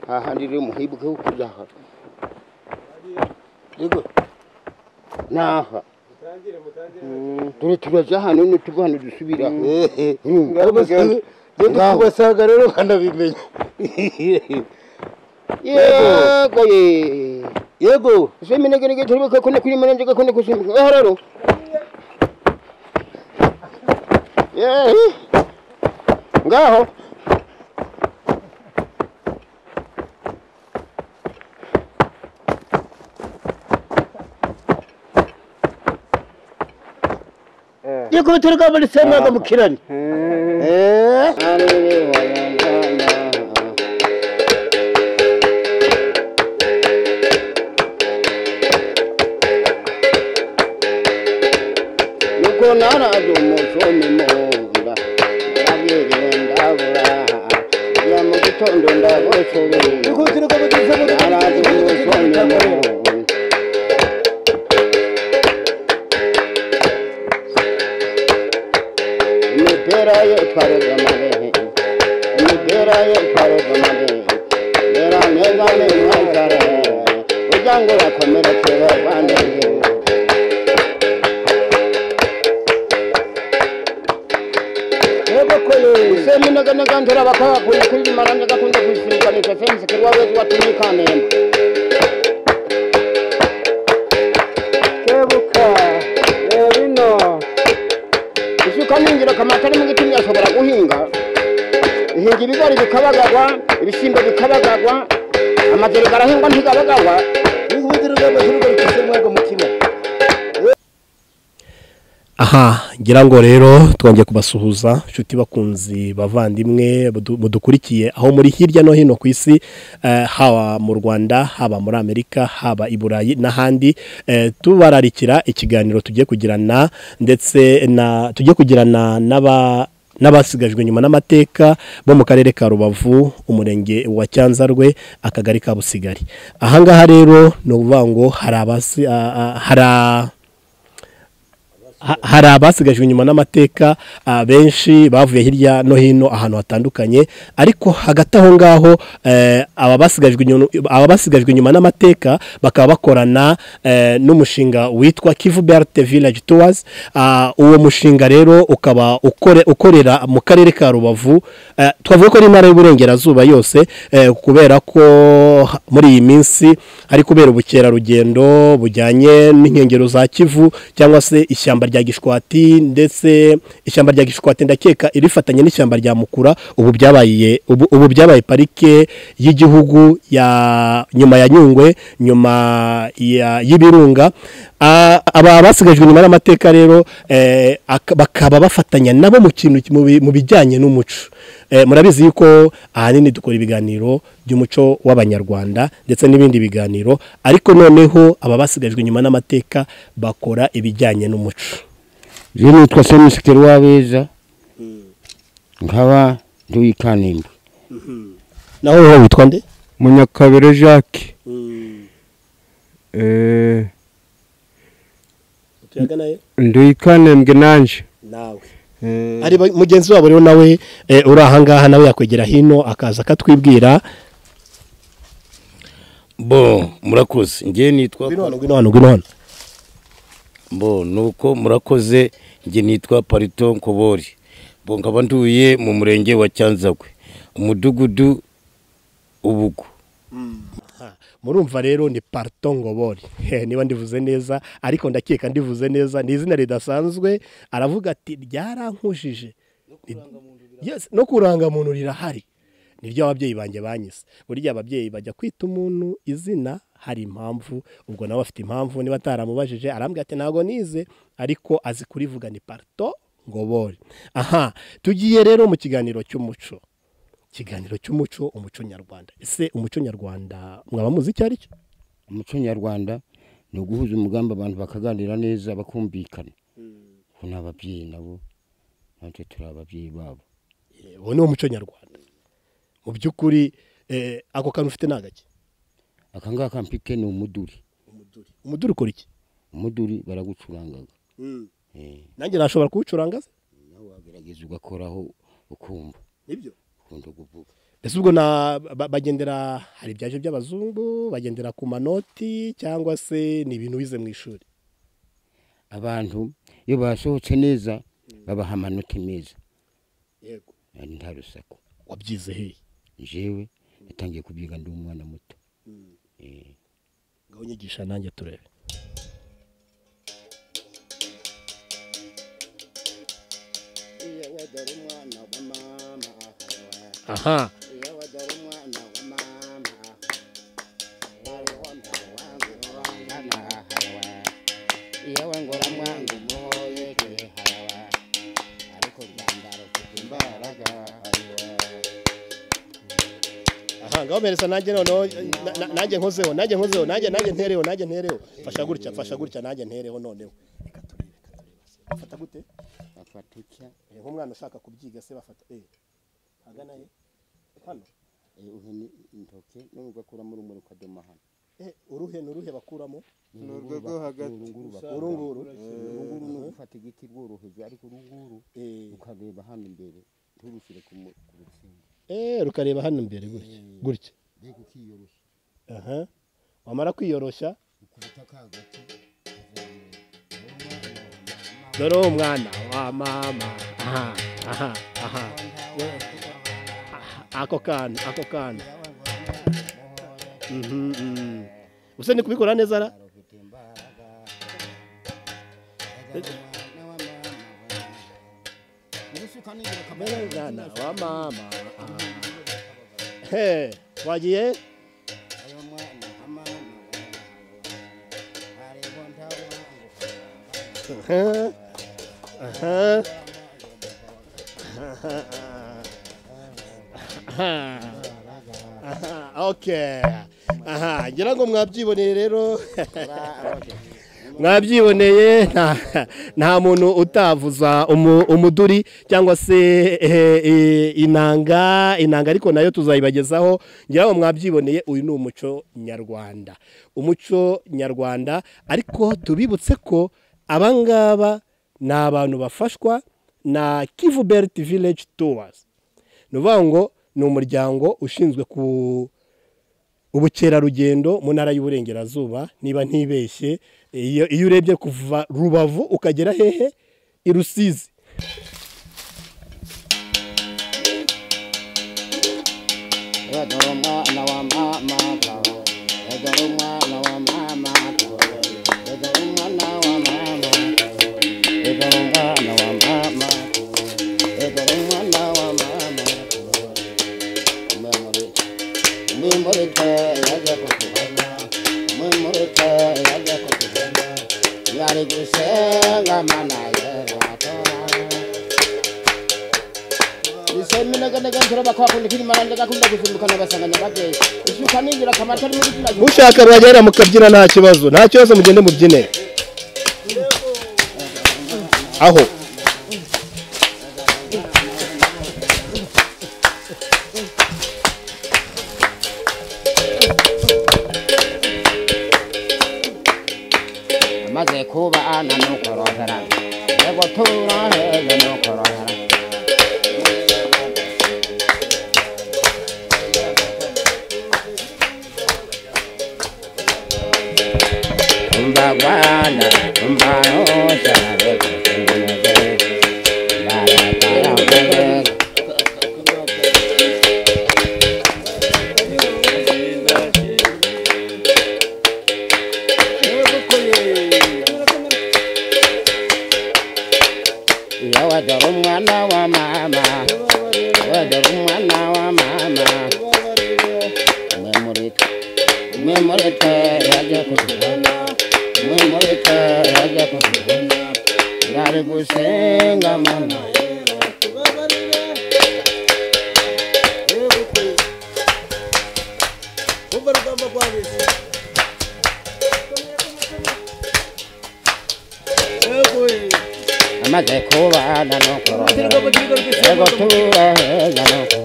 아, 한 일이 뭐 해보고 보자. 이거 나 음, 둘이 들어자 하는 거 두고 하는 거 수비라. 음. 그러면 나- 너도 사가로 간다 비면 예, 거기 예고 세미나게게 들어 그 건네 그림 만한 제가 건네 그 세미 하라로. 예. 가호. 예고 들어가 버리 세마가 뭐 키란 에 Yuko nana zumu sumi mura Yabiri ndabura Ya mugitondo ndabosuri 예고 들어가 버리 Nana zumu sumi 세마가 mura Imipira yo twari gamare Imipira yo twari gamare Mera neza ni mwazare Ujangu wakomerekere bande 예고 코요 semineganaga ntera bakaba kuyimarana ndagakunda kuyisirikanisha semusikeri wawezi watumikane kebuka ebino isuka ni ingirakamaro atari mu gitumye ashobora guhinga ihinga ibigori bikabagagwa ibishyimbo bikabagagwa amajeri garahingwa ntigabagagwa 예고 들어가 버리 세마가 세마가 뭐 키란 aha ngira ngo rero twongeye kubasuhuza inshuti bakunzi bavandimwe mudu- mudukurikiye aho muri hirya no hino ku isi eh, haba mu rwanda haba muri amerika haba i burayi n'ahandi eh, tubararikira ikiganiro tugiye kugirana ndetse na tugiye kugirana n'aba n'abasigajwe nyuma n'amateka bo mu karere ka rubavu umurenge wa cyanzarwe akagari ka busigari ahangaha rero ni ukuvuga ngo hari abasi a- a- hari a- ha- hari abasigajwe inyuma n'amateka ah, benshi bavuye hirya no hino ahantu hatandukanye ariko hagati aho ngaho eh, aba basigajwe inyuma- aba basigajwe inyuma n'amateka bakaba bakorana eh, n'umushinga witwa Kivu Belt Village Tours Ah, uwo mushinga rero ukaba ukore ukorera mu karere ka Rubavu Eh, twavuga ko ari intara y'uburengerazuba yose eh, kubera ko ha- muri iyi minsi hari kubera ubukerarugendo bujyanye n'inkengero za Kivu cyangwa se ishyamba rya Gishwati ndetse ishyamba rya Gishwati ndakeka irifatanye n'ishyamba rya Mukura ubu byabaye ubu, ubu byabaye parike y'igihugu ya nyuma ya Nyungwe nyuma ya y'ibirunga Ah, aba basigajwe nyuma y'amateka rero eh, ak- bakaba bafatanya nabo mu kintu ki- mu bi- mu bijyanye n'umuco Eh, murabizi yuko ahanini dukora ibiganiro by'umuco w'abanyarwanda ndetse n'ibindi biganiro ariko noneho aba basigajwe inyuma n'amateka bakora ibijyanye n'umuco je nitwa semusikeri wabeza nkaba nduye ikanimba naho wowe witwa nde munyakabere jacques eh, tuyaga nayo nduyikanembwe nanje nawe Eh, ari ba- mugenzi wabo rero nawe eh, uri ahangaha nawe yakwegera hino akaza akatwibwira bo murakoze njye nitwa ngwino hano ngwino hano ngwino hano bo nuko murakoze njye nitwa parito nkobori bo nkaba nduye mu murenge wa cyanzagwe umudugudu ubugu murumva rero ni parto ngobori He, niba ndivuze neza ariko ndakeka ndivuze neza ni izina ridasanzwe aravuga ati ryarankujije Ni- Yes, no kuranga muntu rirahari niryo ababyeyi banjye banyise burya ababyeyi bajya kwita umuntu izina hari impamvu ubwo nawe afite impamvu niba ataramubajije arambwira ati ntabwo nize ariko azi kurivuga ni parto ngobori aha tugiye rero mu kiganiro cy'umuco ikiganiro cy'umuco umuco nyarwanda ese umuco nyarwanda mwaba muzi icyo ari cyo umuco nyarwanda ni uguhuza umugambi abantu bakaganira neza bakumvikana ubu ni ababyeyi nabo natwe turi ababyeyi babo uwo ni wo muco nyarwanda mu by'ukuri eh, ako kantu ufite ni agake aka ngaka mfite ni umuduri umuduri ukora iki umuduri baragucurangaga eh, nanjye nashobora kuwucuranga se nawe wagerageza ugakoraho ukumva nibyo dukunda kuvuga mbese ubwo na ba- bagendera hari ibyaje by'abazungu bagendera ku manoti cyangwa se ni ibintu wize mu ishuri abantu iyo basohotse neza babaha amanota meza yego kandi nta rusaku wabyize hehe jewe natangiye kubyiga ndi umwana muto ngaho unyigisha nanjye turebe iyo wadara umwana wa mama aha iyo wadara umwana wa mama iyo wengura mwangu umuhoyeke harawa ariko rwandaro kuko imbaraga harawa aha ngaho meresa nanjye noneho na- na- nanjye nkozeho nanjye nkozeho nanjye nanjye ntereho nanjye ntereho fasha gutya fasha gutya nanjye ntereho noneho reka turebe reka turebe bafata gute bafata utya Eh, nk'umwana ushaka kubyiga se bafata eh hagana he hano eh, uhe ni- intoke none ugakuramo urumuri ukadoma hano eh uruhe n'uruhe bakuramo ni urwo rwo hagati urunguru urunguru ni ugufata igiti rworoheje ariko urunguru eh ukareba hano imbere nturushyire ku mu- ku rutsinga eh rukareba hano imbere gutya gutya mbega ukiyoroshya aha wamara kwiyoroshya ukubita ka gati dore uwo mwana wa mama aha aha aha ako kana ako kana Mhm, mhm. ubuse ni kubikora neza ra ufite imbaraga umwana wa mama nibisuka dore mwana ningirakamaro wa mama aha. he wagiye ayo mwana wa mama areba ntawangu Aha. Aha. Aha. Aha. Okay. Aha, ngira ngo mwabyiboneye rero. Mwabyiboneye nta, nta muntu utavuza umu, umuduri cyangwa se eh, eh, inanga inanga ariko nayo tuzayibagezaho ngira ngo mwabyiboneye uyu ni umuco nyarwanda umuco nyarwanda ariko tubibutse ko abangaba ni abantu bafashwa na Kivu Belt Village Tours ni ukuvuga ngo ni umuryango ushinzwe ku ubukerarugendo mu ntara y'uburengerazuba niba ntibeshye iyo iyo urebye kuva rubavu ukagera hehe i rusizi Yadoro mwana wa mama kawe. Yadoro mwana wa mama kawe. Yadoro mwana wa mama kawe. Yadoro mwana wa mama kawe. Yadoro mwana wa mama kawe. Umemuri. Umemuri te yaje kukubona. Umemuri te yaje kukubona. Yari gusenga mana yera tora. isemineganaga nturaba kwakunda kiri maranda gakunda kuzunguka nabasanganya bageje ishuka ningira kamata ari muri kina mushaka mwagera mukabyina nta kibazo nta kibazo mugende mubyine aho maze kuba ana nukorohera yego turoheze nukorohera umva rwanda umva rosa reka tunoze barataramuze Iyo wadora umwana wa mama wadora umwana wa mama umwe muri twe umwe muri twe yaje kutubona umwe muri twe yaje kutubona yari gusenga mana amaze kubana no kurora yego turaheza no kurora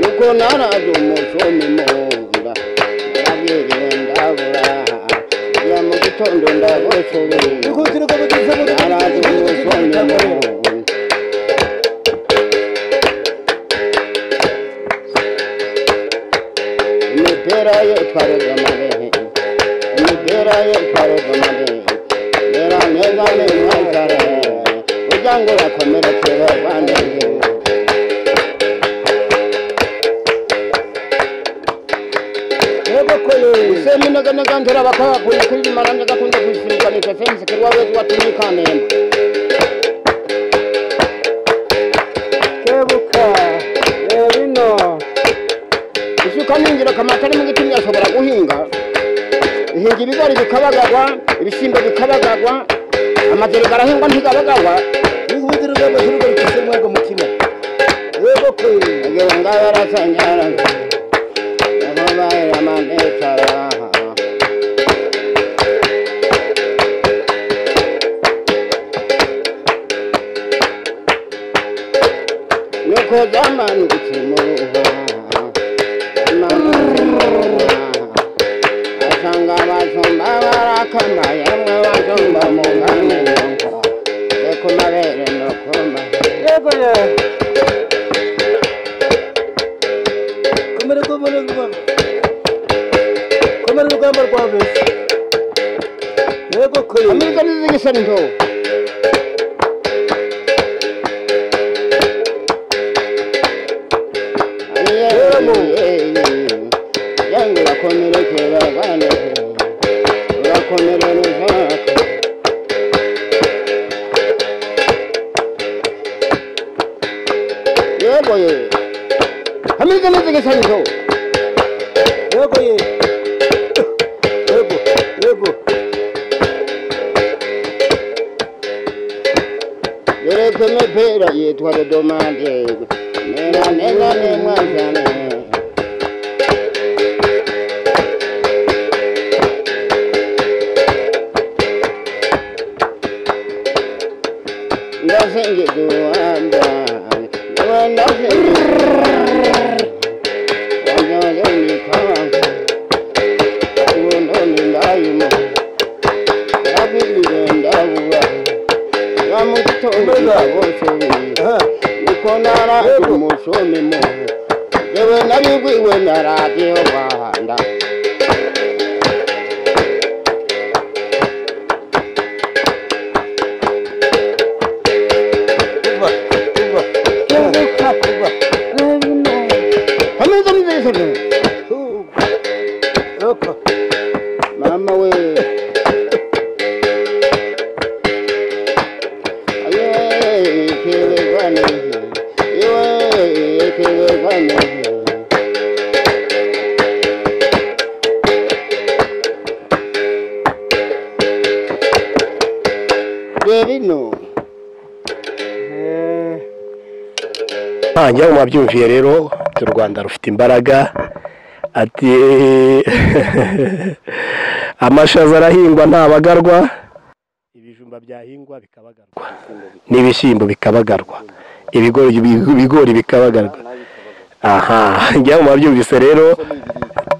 kuko naraje umushumi munda narabiriwe ndabura ya mu gitondo ndagosobeye naraje umushumi munda imipira ye twarega amabehe imipira ye twarega amabehe rera neza ni mwankare ujya ngo urakomerekere bandege semineganaga ntera bakabakuye kuri rimara ndagakunda kwisirikanisha sensi kuri wawe watumye ikantemba kebuka reba ino isuka ni ingirakamaro atari mu giti ashobora guhinga ihinga ibigori bikabagagwa ibishyimbo bikabagagwa amajeri garahingwa ntigabagagwa wihutira urwego rw'urwego rufite umwaka mutima reba ko agira ngo abe arasangara yababaye amanekara nuko zamanutse mu ruha zamanutse mu ruha asanga abashumba barakamaye amwe bashumba mu ngano reka amabere no kumara reba ya komera urwego rw'urwego komera urugamba rwa beza reba ko Amerika nizigisa nto yangu urakomerekera bane urakomerereza yego ye Amerika nizigisa nto reba ye reba reba Yereke mepera yitwa Redomande Nena nena ne mwanzane Ndasenge duwanda Ndasenge duwanda Wanyole nikanga Uwondoni ndayima Rabili ndawuwa bamugitondo ndaboshoye uko naraje umushoni mu jewe narigwiwe naragiye bahanda ameza mizesone mama we Bebino. ntangira mu babyumviye rero ati u rwanda rufite imbaraga ati amashaza arahingwa ntabagarwa ibijumba byahingwa bikabagarwa n'ibishyimbo bikabagarwa ibigori ibigori bikabagarwa aha ngira mu babyumvise rero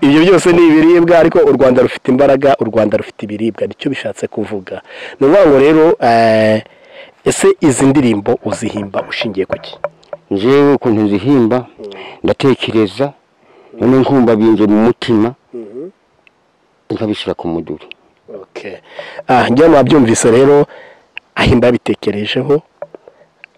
ibyo byose ni ibiribwa ariko u rwanda rufite imbaraga u rwanda rufite ibiribwa nicyo bishatse kuvuga ni ukuvuga ngo rero eh, ese izi ndirimbo uzihimba ushingiye ku ki njyewe ukuntu nzihimba ndatekereza noneho nkumva binze mu mutima nkabishyira ku muduri ah njya mwabyumvise rero ahimba yabitekerejeho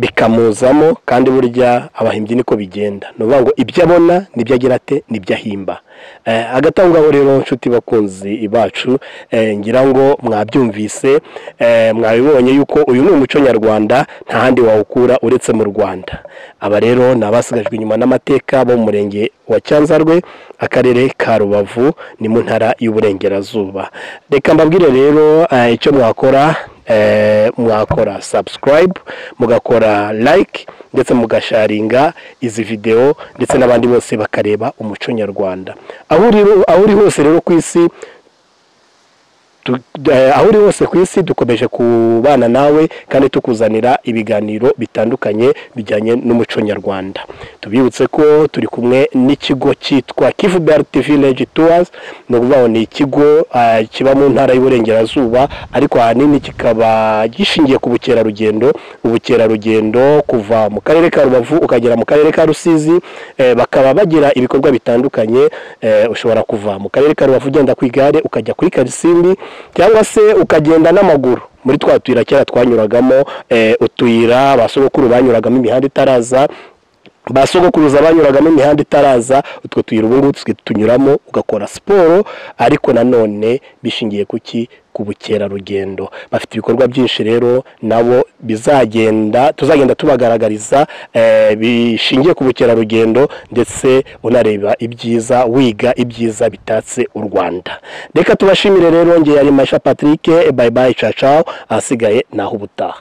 bikamuzamo kandi burya abahimbyi niko bigenda ni ukuvuga ngo ibyo abona nibyo agira ate nibyo ahimba Eh, hagati aho ngaho rero nshuti bakunzi bacu eh, ngira ngo mwabyumvise eh, mwabibonye yuko uyu ni umuco nyarwanda nta handi wawukura uretse mu rwanda aba rero ni abasigajwe inyuma n'amateka bo mu murenge wa cyanzarwe akarere ka rubavu ni mu ntara y'uburengerazuba reka mbabwire rero eh, icyo mwakora eh, mwakora subscribe mugakora like ndetse mugasharinga izi videwo ndetse n'abandi bose bakareba umuco nyarwanda aho uri aho uri hose rero ku isi Tu- eh, aho uri hose ku isi dukomeje kubana nawe kandi tukuzanira ibiganiro bitandukanye bijyanye n'umuco nyarwanda tubibutse ko turi kumwe n'ikigo cyitwa kivuberti village tours ni ukuvuga ngo ni ikigo eh, kiba mu ntara y'uburengerazuba ariko ahanini kikaba gishingiye ku bukerarugendo ubukerarugendo kuva mu karere ka rubavu ukagera mu karere ka rusizi eh, bakaba bagira ibikorwa bitandukanye eh, ushobora kuva mu karere ka rubavu ugenda ku igare ukajya kuri karisimbi cyangwa se ukagenda n'amaguru muri twa tuyira kera twanyuragamo eh, utuyira ba sogokuru banyuragamo imihanda itaraza ba sogokuruza banyuragamo imihanda itaraza utwo tuyira ubu ngubu twe tunyuramo ugakora siporo ariko nanone bishingiye kuki ku bukerarugendo bafite ibikorwa byinshi rero nabo bizagenda tuzagenda tubagaragariza eh, bishingiye ku bukerarugendo ndetse unareba ibyiza wiga ibyiza bitatse u Rwanda reka tubashimire rero ngeye ari Masha Patrick bye bye ciao ciao ahasigaye naho ubutaha